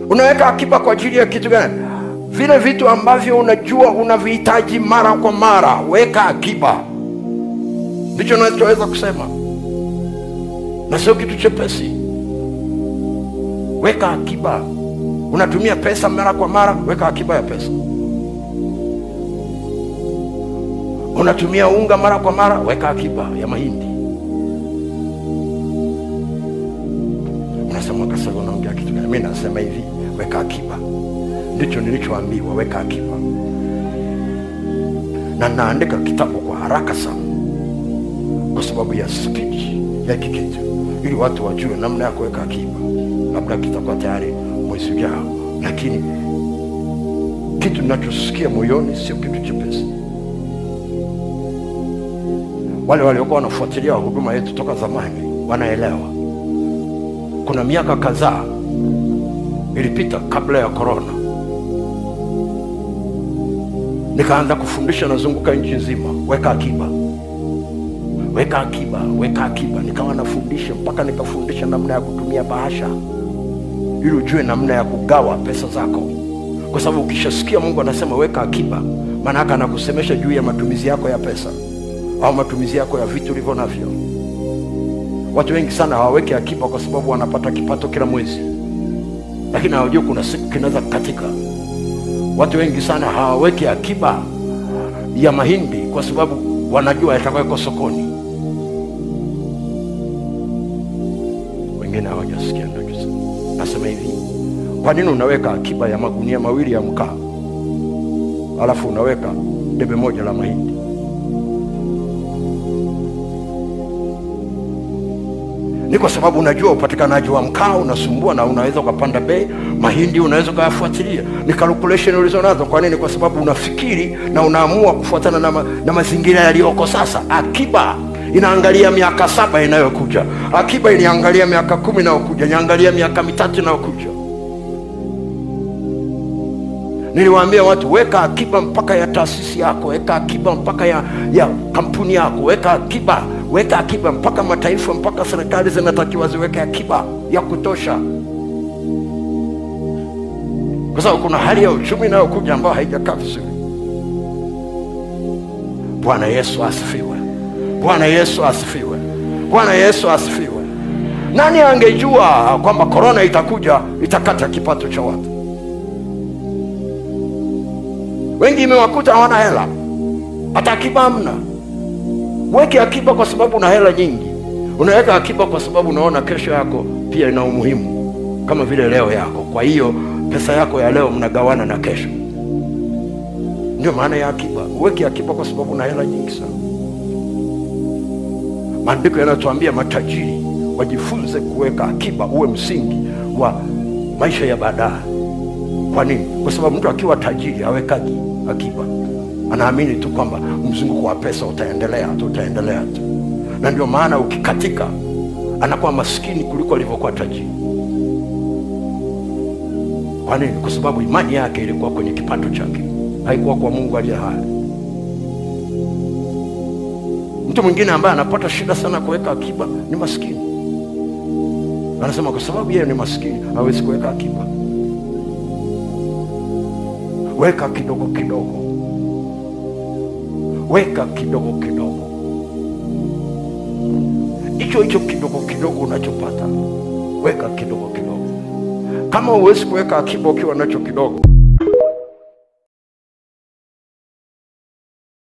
unaweka akiba kwa ajili ya kitu gani vile vitu ambavyo unajua unavihitaji mara kwa mara weka akiba ndicho nachoweza kusema na sio kitu chepesi weka akiba unatumia pesa mara kwa mara weka akiba ya pesa unatumia unga mara kwa mara weka akiba ya mahindi unasema kasa unaongea kitu gani mi nasema hivi weka akiba ndicho nilichoambiwa weka akiba na naandika kitabu kwa haraka sana kwa sababu ya spidi ya hiki kitu ili watu wajue namna ya kuweka akiba labda kitakuwa tayari mwezi ujao lakini kitu ninachosikia moyoni sio kitu chepesi wale waliokuwa wanafuatilia huduma yetu toka zamani wanaelewa kuna miaka kadhaa ilipita kabla ya korona nikaanza kufundisha nazunguka nchi nzima weka akiba weka akiba weka akiba nikawa nafundisha mpaka nikafundisha namna ya kutumia bahasha ili ujue namna ya kugawa pesa zako kwa sababu ukishasikia mungu anasema weka akiba maanaake anakusemesha juu ya matumizi yako ya pesa au matumizi yako ya vitu ulivyo navyo watu wengi sana hawaweki akiba kwa sababu wanapata kipato kila mwezi lakini hawajui kuna siku kinaweza katika watu wengi sana hawaweki akiba ya mahindi kwa sababu wanajua yatakweko sokoni wengine hawajasikia nachosema nasema hivi kwa nini unaweka akiba ya magunia mawili ya mkaa alafu unaweka debe moja la mahindi ni kwa sababu unajua upatikanaji wa mkaa unasumbua na unaweza ukapanda bei mahindi unaweza ukayafuatilia ni calculation ulizo nazo kwa nini kwa sababu unafikiri na unaamua kufuatana na, ma, na mazingira yaliyoko sasa akiba inaangalia miaka saba inayokuja akiba iliangalia miaka kumi inayokuja inaangalia miaka mitatu inayokuja niliwaambia watu weka akiba mpaka ya taasisi yako weka akiba mpaka ya, ya kampuni yako weka akiba weka akiba mpaka mataifa mpaka serikali zinatakiwa ziweke akiba ya kutosha kwa sababu kuna hali ya uchumi inayokuja ambayo haijakaa vizuri bwana yesu asifiwe bwana yesu asifiwe bwana yesu asifiwe nani angejua kwamba korona itakuja itakata kipato cha watu wengi imewakuta hawana hela hata akiba hamna weke akiba kwa sababu una hela nyingi unaweka akiba kwa sababu unaona kesho yako pia ina umuhimu kama vile leo yako kwa hiyo pesa yako ya leo mnagawana na kesho ndio maana ya akiba uweke akiba kwa sababu una hela nyingi sana maandiko yanatuambia matajiri wajifunze kuweka akiba uwe msingi wa maisha ya baadaye kwa nini kwa sababu mtu akiwa tajiri awekaji akiba anaamini tu kwamba mzunguko wa pesa utaendelea tu utaendelea tu na ndio maana ukikatika anakuwa maskini kuliko alivyokuwa tajiri kwa nini kwa sababu imani yake ilikuwa kwenye kipato chake haikuwa kwa mungu aliye hai mtu mwingine ambaye anapata shida sana kuweka akiba ni maskini anasema kwa sababu yeye ni maskini hawezi kuweka akiba weka kidogo kidogo weka kidogo kidogo hicho hicho kidogo kidogo unachopata weka kidogo kidogo kama huwezi kuweka akiba ukiwa nacho kidogo